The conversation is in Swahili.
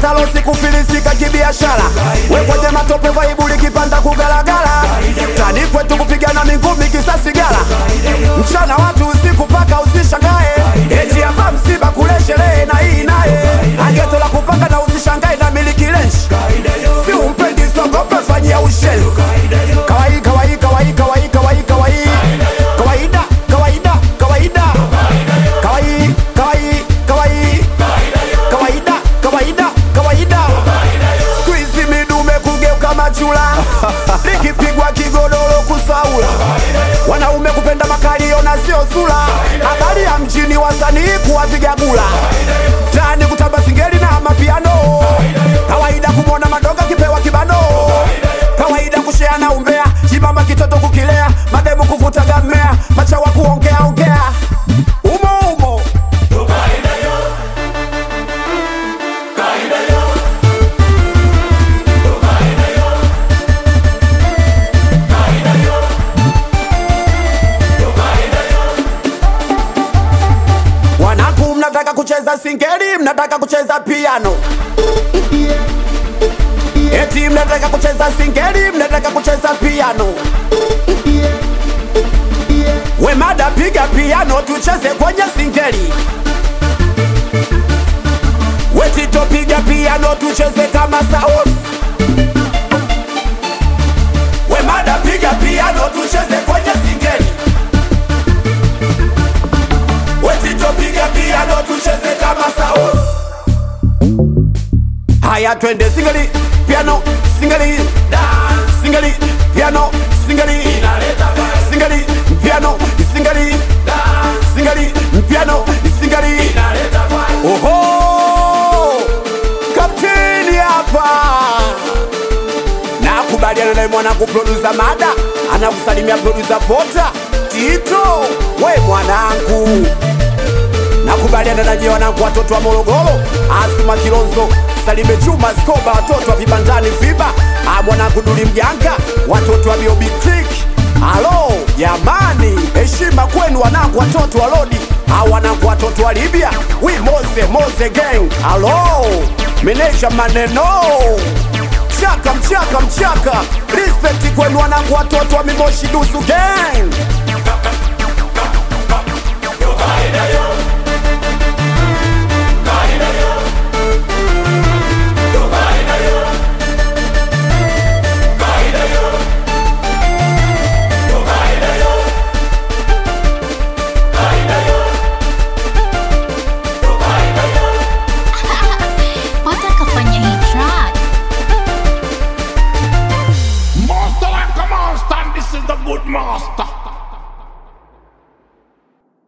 ukipata losi kufilisika kibiashara we kwenye matope vaibu likipanda kugalagala tani kwetu kupigana mingumi kisasi gala mchana watu usiku paka usishangae eti hapa msiba kule sherehe na hii naye ageto la kupaka na usishangae na miliki lenshi si umpendi sogope fanyia ushenzi kawaii kawaii kawaii kawaii kawaii kawaii kawaida kawaida kawaida kawaii kawaii kawaii kawaida kawaida kawaida siku hizi midume kugeuka machula likipigwa kigodoro kusaula wanaume kupenda makalio na sio sula habari ya mjini wasanii kuwapiga gula tani kutamba singeli na mapiano kawaida kumwona madoga kipewa kibano kawaida kusheana umbea chibamba kitoto kukilea mademu kuvutaga mmea pacha wa kuongea ongea umo umo Wanangu, mnataka kucheza singeli, mnataka kucheza piano, eti mnataka kucheza singeli, mnataka kucheza piano. We mada, piga piano, tucheze kwenye singeli. We Tito, piga piano, tucheze kama Saus. We mada, piga piano, tucheze kwenye singeli. Wetito piga piano tucheze kama Saus. Haya twende singeli piano singeli dance singeli piano singeli inaleta vibe singeli piano singeli dance singeli piano singeli inaleta vibe. Oho! Kapteni hapa. Nakubaliana naye mwanangu producer Mada anakusalimia producer Pota Tito, we mwanangu nakubaliana na nyie wanangu watoto wa Morogoro, Asma Kilonzo, Salime Juma, Skoba, watoto wa vibandani Viba, ah, mwanangu Duli Mjanga, watoto wa Biobi Creek. Halo jamani, heshima kwenu wanangu watoto wa Lodi, ah, wanangu watoto wa Libya, wi Moze Moze gang. Halo meneja maneno mchaka mchaka mchaka, respect kwenu wanangu watoto wa Mimoshi Dusu gang.